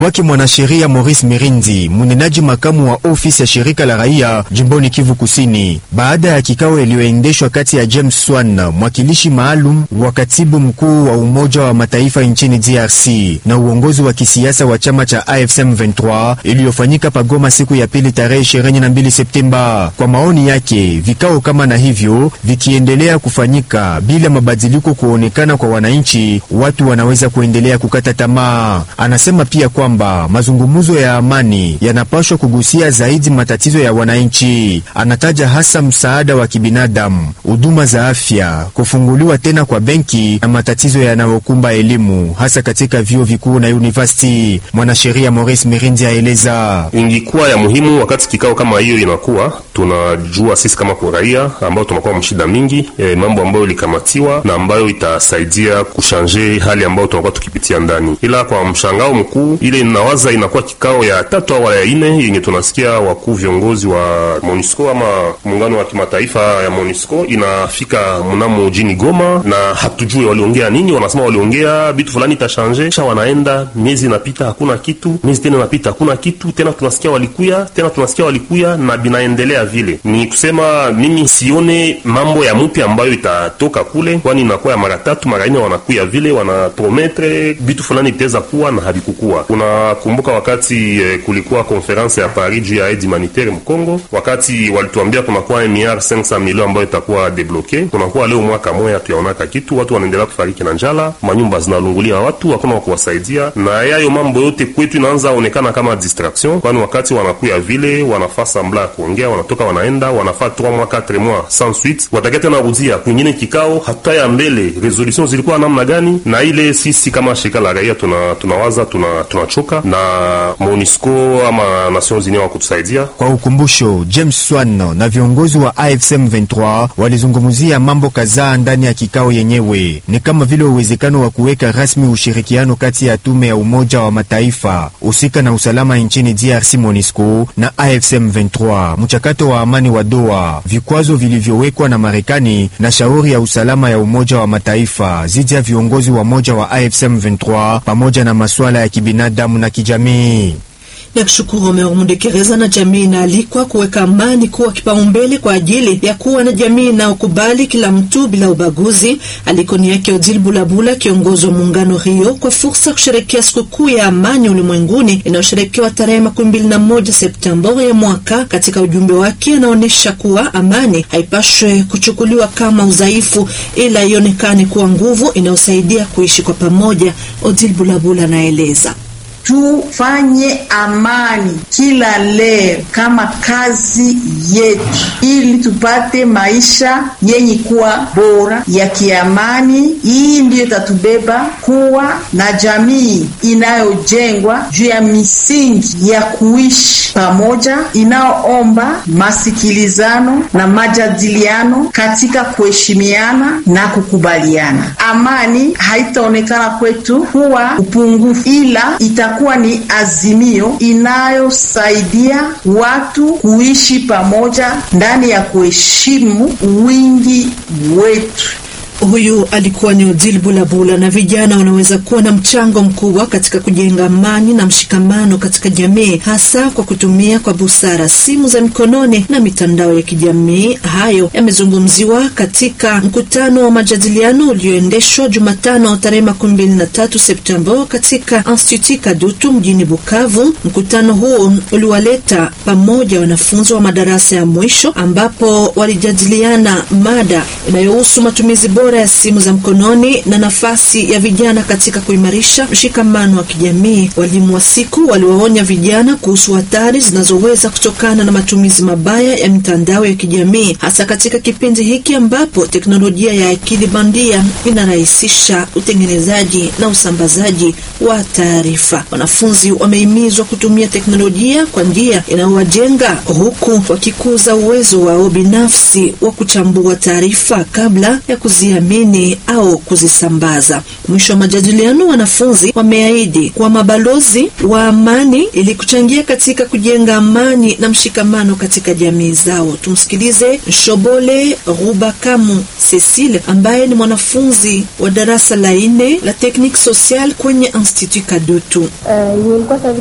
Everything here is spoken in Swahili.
wake mwanasheria Maurice Mirindi, mnenaji makamu wa ofisi ya shirika la raia jimboni Kivu Kusini, baada ya kikao iliyoendeshwa kati ya James Swan, mwakilishi maalum wa katibu mkuu wa Umoja wa Mataifa nchini DRC na uongozi wa kisiasa wa chama cha AFSM 23 iliyofanyika pagoma siku ya pili tarehe 22 Septemba. Kwa maoni yake, vikao kama na hivyo vikiendelea kufanyika bila mabadiliko kuonekana kwa wananchi, watu wanaweza kuendelea kukata tamaa. Anasema pia kwamba mazungumzo ya amani yanapaswa kugusia zaidi matatizo ya wananchi. Anataja hasa msaada wa kibinadamu, huduma za afya, kufunguliwa tena kwa benki na matatizo yanayokumba elimu hasa katika vyuo vikuu na university. Mwanasheria Maurice Mirindi aeleza ingikuwa ya muhimu wakati kikao kama hiyo inakuwa, tunajua sisi kama kwa raia ambao tunakuwa mshida mingi e, mambo ambayo ilikamatiwa na ambayo itasaidia kushanje hali ambayo tunakuwa tukipitia ndani, ila kwa mshangao mkuu ile inawaza inakuwa kikao ya tatu au ya ine yenye tunasikia wakuu viongozi wa MONUSCO ama muungano wa kimataifa ya MONUSCO inafika mnamo jini Goma, na hatujui waliongea nini. Wanasema waliongea vitu fulani itashanje, kisha wanaenda, miezi inapita hakuna kitu, miezi tena inapita hakuna kitu tena, tunasikia walikuya tena, tunasikia walikuya na binaendelea vile. Ni kusema mimi sione mambo ya mpya ambayo itatoka kule, kwani inakuwa ya mara tatu mara nne wanakuya vile, wanaprometre vitu fulani vitaweza kuwa na havikukuwa. Unakumbuka wakati eh, kulikuwa konferense ya Paris juu ya aide humanitaire Mkongo, wakati walituambia kunakuwa miliard 500 milioni ambayo itakuwa debloke, kunakuwa leo mwaka moya tuyaonaka kitu, watu wanaendelea kufariki na njala, manyumba zinalungulia watu, hakuna wa kuwasaidia, na yayo mambo yote kwetu inaanza onekana kama distraction, kwani wakati wanakuya vile wanafaa sambla ya kuongea, wanatoka wanaenda, wanafaa 3 mois 4 mois sans suite, watakia tena rudia kwingine kikao, hata ya mbele resolution zilikuwa namna gani? Na ile sisi kama shirika la raia tuna tunawaza tuna tunachoka na MONUSCO ama Nations Unies wakutusaidia. Kwa ukumbusho, James Swan na viongozi wa AFSM 23 walizungumzia mambo kadhaa ndani ya kikao yenyewe, ni kama vile uwezekano wa kuweka rasmi ushirikiano kati ya tume ya Umoja wa Mataifa husika na usalama nchini DRC MONUSCO na AFSM 23, mchakato wa amani wa Doha, vikwazo vilivyowekwa na Marekani na shauri ya usalama ya Umoja wa Mataifa zidi ya viongozi wa moja wa AFSM 23 pamoja na masuala ya kibinadamu na kijamii. ya kushukuru Omer Mundekereza na jamii inaalikwa kuweka amani kuwa kipaumbele kwa ajili ya kuwa na jamii inayokubali kila mtu bila ubaguzi. Alikoni yake Odile Bulabula, kiongozi wa muungano Rio, kwa fursa ya kusherekea sikukuu ya amani ulimwenguni inayosherekewa tarehe makumi mbili na moja Septemba ya mwaka. Katika ujumbe wake anaonyesha kuwa amani haipashwe kuchukuliwa kama udhaifu, ila ionekane kuwa nguvu inayosaidia kuishi kwa pamoja. Odile Bulabula anaeleza. Tufanye amani kila leo kama kazi yetu, ili tupate maisha yenye kuwa bora ya kiamani. Hii ndiyo itatubeba kuwa na jamii inayojengwa juu ya misingi ya kuishi pamoja, inayoomba masikilizano na majadiliano katika kuheshimiana na kukubaliana. Amani haitaonekana kwetu kuwa upungufu, ila itakuwa ni azimio inayosaidia watu kuishi pamoja ndani ya kuheshimu wingi wetu. Huyu alikuwa ni Odile Bulabula. Na vijana wanaweza kuwa na mchango mkubwa katika kujenga amani na mshikamano katika jamii, hasa kwa kutumia kwa busara simu za mikononi na mitandao ya kijamii. Hayo yamezungumziwa katika mkutano wa majadiliano ulioendeshwa Jumatano tarehe makumi mbili na tatu Septemba katika Institut Kadutu mjini Bukavu. Mkutano huo uliwaleta pamoja wanafunzi wa madarasa ya mwisho, ambapo walijadiliana mada inayohusu matumizi bora ya simu za mkononi na nafasi ya vijana katika kuimarisha mshikamano wa kijamii. Walimu wa siku waliwaonya vijana kuhusu hatari zinazoweza kutokana na matumizi mabaya ya mitandao ya kijamii, hasa katika kipindi hiki ambapo teknolojia ya akili bandia inarahisisha utengenezaji na usambazaji wa taarifa. Wanafunzi wamehimizwa kutumia teknolojia kwa njia inayowajenga huku wakikuza uwezo wao binafsi wa kuchambua taarifa kabla ya kuziamini kuzithamini au kuzisambaza. Mwisho wa majadiliano, wanafunzi wameahidi kuwa mabalozi wa amani ili kuchangia katika kujenga amani na mshikamano katika jamii zao. Tumsikilize Shobole Rubakamu Cecile ambaye ni mwanafunzi wa darasa la nne la Technique Sociale kwenye Institut Kadutu. Uh,